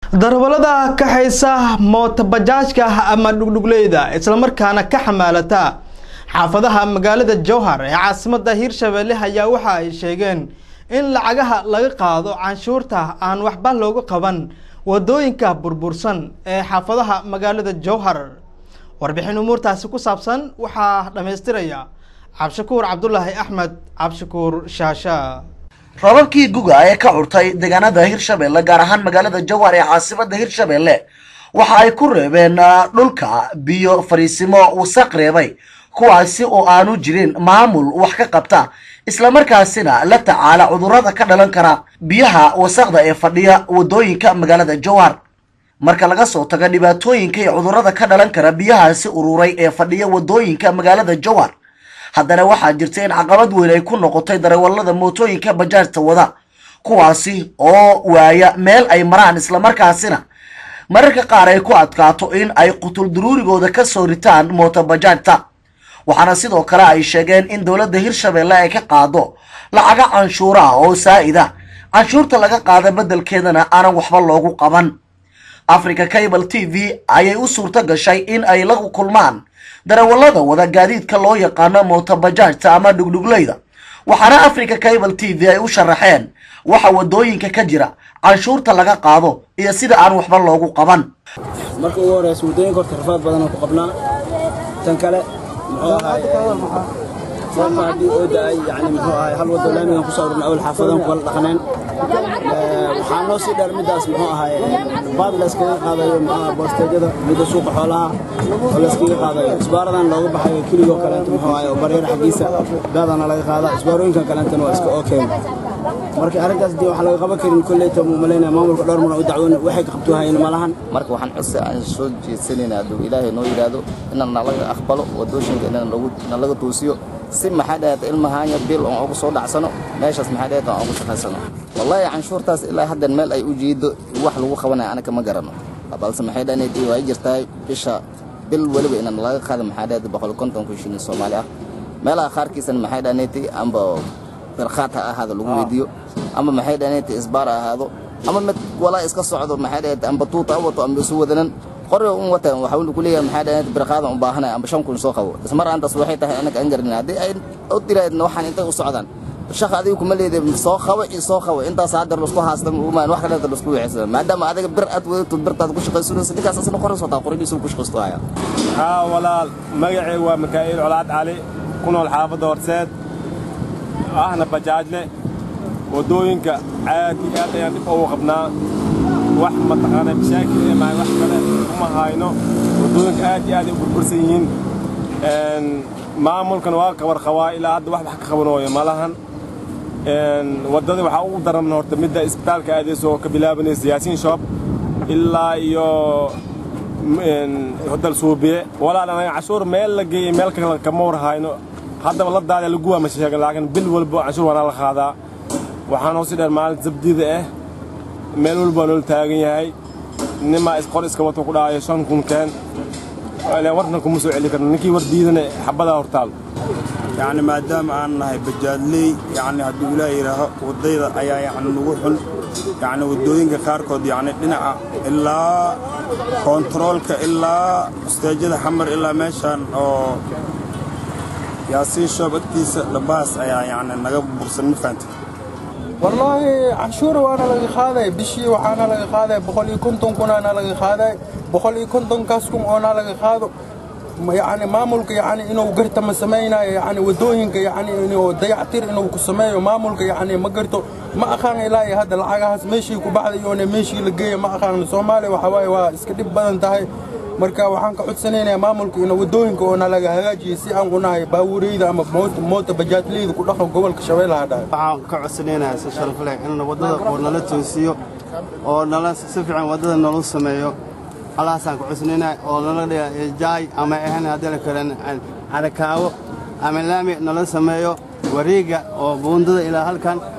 darbalada kaxaysa mootabajaajka ama dhugdhugleyda islamarkaana ka xamaalata xaafadaha magaalada jowhar ee caasimada hiirshabelle ayaa waxa ay sheegeen in lacagaha laga qaado canshuurta aan waxba loogu qaban wadooyinka burbursan ee xaafadaha magaalada jowhar warbixin umuurtaasi ku saabsan waxaa dhammaystiraya cabshakuur cabdulaahi axmed cabshakuur shaasha rababkii guga ee ka curtay deegaanada hirshabelle gaar ahaan magaalada jowhar ee caasimada hirshabelle waxa ay ku reebeen dhulka biyo fariisimo wasaq reebay kuwaasi oo aanu jirin maamul wax ka qabta islamarkaasina la tacaala cudurrada ka dhalan kara biyaha wasaqda ee fadhiya wadooyinka magaalada jowhar marka laga soo tago dhibaatooyinka iyo cudurrada ka dhalan kara biyahaasi ururay ee fadhiya wadooyinka magaalada jowhar haddana waxaa jirta in caqabad weyn ay ku noqotay darawallada mootooyinka bajaajta wada kuwaasi oo waaya meel ay maraan islamarkaasina mararka qaar ay ku adkaato in ay qutul duruurigooda ka soo ritaan mooto bajaajta waxaana sidoo kale ay sheegeen in dowladda hirshabelle ay ka qaado lacaga canshuura ah oo saa'ida canshuurta laga qaada beddelkeedana aanan waxba loogu qaban africa cable t v ayay u suurto gashay in ay la kulmaan darawallada wada gaadiidka loo yaqaano mootobajaajta ama dhugdhugleyda waxaana africa cable t v ay u sharaxeen waxa wadooyinka ka jira canshuurta laga qaado iyo sida aan waxba loogu qaban marka ugu horeysa waddooyinka horta rafaad badanoo ku qabnaa tan kale muxuu ahaay roobka haddii oo da-ay yani muxuu ahaay hal waddo laamigan kusoo ururna awal xaafadan kugala dhaqneen waxaa noo sii dheer middaas muxuu ahaay baad layskaga qaadayo muxuu ahaay boosteedyada midda suuqa xoolaha oo layskaga qaadayo isbaaradan looga baxayo keligoo kaleento muxuu ahaay oo bareer xaggiisa baadana laga qaada isbaarooyinkan kaleentana waa iska okeen marka arrintaas dee waxaa laga qaban karin kolleyta muu malaynaya maamulka dhowr mar u dacwoon waxay ka qabto hayeen malahan marka waxaan codsi aan soo jeedsanayna hadduu ilaahay noo yidhaahdo inaan nalaga aqbalo wadooyinka inaan nalaga toosiyo si maxaa dhahayd ilmahaanya bil oon ugu soo dhacsano meeshaas maxaa dhahayd aan ugu shaqaysano wallaahi canshuurtaas ilaa haddan meel ay u jeedo wax lagu qabanaya anaga ma garano balse maxay dhahayd way jirtahay bisha bil weliba inaan laga qaado maxaa dhahayd boqol konton kun shilin soomaali ah meelaha qaarkiisana maxay dhahayd amba birkhaat ha ahaado lagu weydiiyo ama maxay dhahayd isbaar ha ahaado ama mid walaa iska socdo maxay dhahayd amba tuuta ha wato amba isu wadanan qoriga un wata waxaa uu ku leeyahay maxay dhahayd birqaadan u baahanay amba shan kun soo qabo ismar aantaas waxay tahay anaga aan garanin haddii ay u diraydna waxaan intay u socdaan shaq adiga kuma leedahay soo qabo iyo soo qabo intaas hadda lasku haasta umaan wax kaleeta lasku wixisada maadaama adiga bir aad wadato birtaad ku shaqaysanaysa ninkaas asna qorin soo taa qorigiisu ku shaqaysto haya haa walaal magacay waa mikaa'il colaad cali ku nool xaafadda horseed ahna bajaajle waddooyinka aad iyo aad ayaan dhib ugu qabnaa wax mataqaana mashaakil ee mahay wax kale uma hayno waddooyinka aad iyo aad ay u burbursan yihiin maamulkan waa kabar qabaa ilaa hadda wax wax ka qabanooyo malahan waddada waxaa ugu daran horta midda isbitaalka aadayso oo ka bilaabanaysa yaasiin shoob ilaa iyo hodal suubiye walaal anaga cashuur meel la geeyey meel kale kama war hayno haddaba la daada laguwaa ma sheegan laakiin bil walba canshuur waana la qaadaa waxaanoo si dheer maalin sabdida ah meel walba waa noola taagan yahay nimaa isqor iska wato ku dhaayo shan kun keen warkan kuma soo celi karno ninkii war diidana xabadaa hortaal yacni maadaama aan nahay bajaadley yacni hadduu ilaah yidhaaho waddayda ayaa yacni nagu xun yacni waddooyinka qaarkood yacni dhinaca ilaa koontaroolka ilaa usteejada xamar ilaa meeshaan oo yaasiin shoob agtiisa dhabaas ayaa yacni naga bursan ma fahamtay wallaahi canshuur waana laga qaaday bishii waxaana laga qaaday boqol iyo konton kunaana laga qaaday boqol iyo kontonkaas kun oona laga qaado yani maamulka yani inuu garta ma samaynayo yani wadooyinka yani inuu dayactir inuu ku sameeyo maamulka yani ma garto ma aqaan ilaa iyo hadda lacagahaas meeshii ku baxday oona meeshii la geeya ma aqaan soomaaliya waxa waaye waa iska dhib badan tahay marka waxaan ka codsanaynaa maamulka ina wadooyinka oona laga hagaajiyay si aan unahay baabuureyda ama moota bajaajleyda ku dhaqan gobolka shabeellaha dhahay waxaan ka codsanaynaa si sharaf leh in wadada oo nala toosiyo oo nala si fiican wadada nala sameeyo halaasaan ka codsanaynaa oo nala dhiga jaay ama ahan haddii la kalen carakaawo ama laami nala sameeyo wareega oo buundada ilaa halkan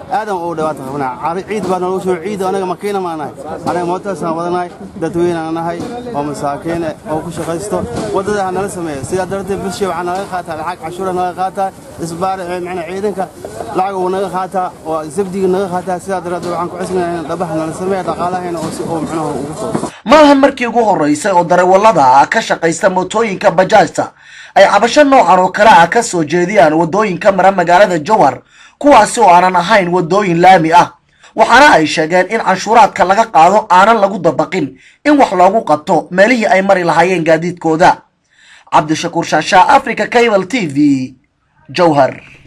aadan ugu dhibaato qabnaa cari ciid baa nalagu shubo ciid anaga makiina maa nahay anaga mootaasaan wadanahay dadweynaan nahay oo masaakiine oo ku shaqaysto waddada ha nala sameeya sidaa darteed bishii waxaa naga qaataa lacag cashuura naga qaataa isbaar macnaa ciidanka lacag uu naga qaataa oo sabdiga naga qaataa sidaa darteed waxaan ku cusnayaa in dhabaha nala sameeya dhaqaalahayna oo si oo macnaha ugu soo maahan markii ugu horeysay oo darawallada ka shaqaysta mootooyinka bajaajta ay cabasho noocan oo kale ah ka soo jeediyaan waddooyinka mara magaalada jowhar kuwaasi oo aanan ahayn waddooyin laami ah waxaana ay sheegeen in canshuuraadka laga qaado aanan lagu dabaqin in wax loogu qabto meelihii ay mari lahaayeen gaadiidkooda cabdishakuur shaashaa africa cable t v jowhar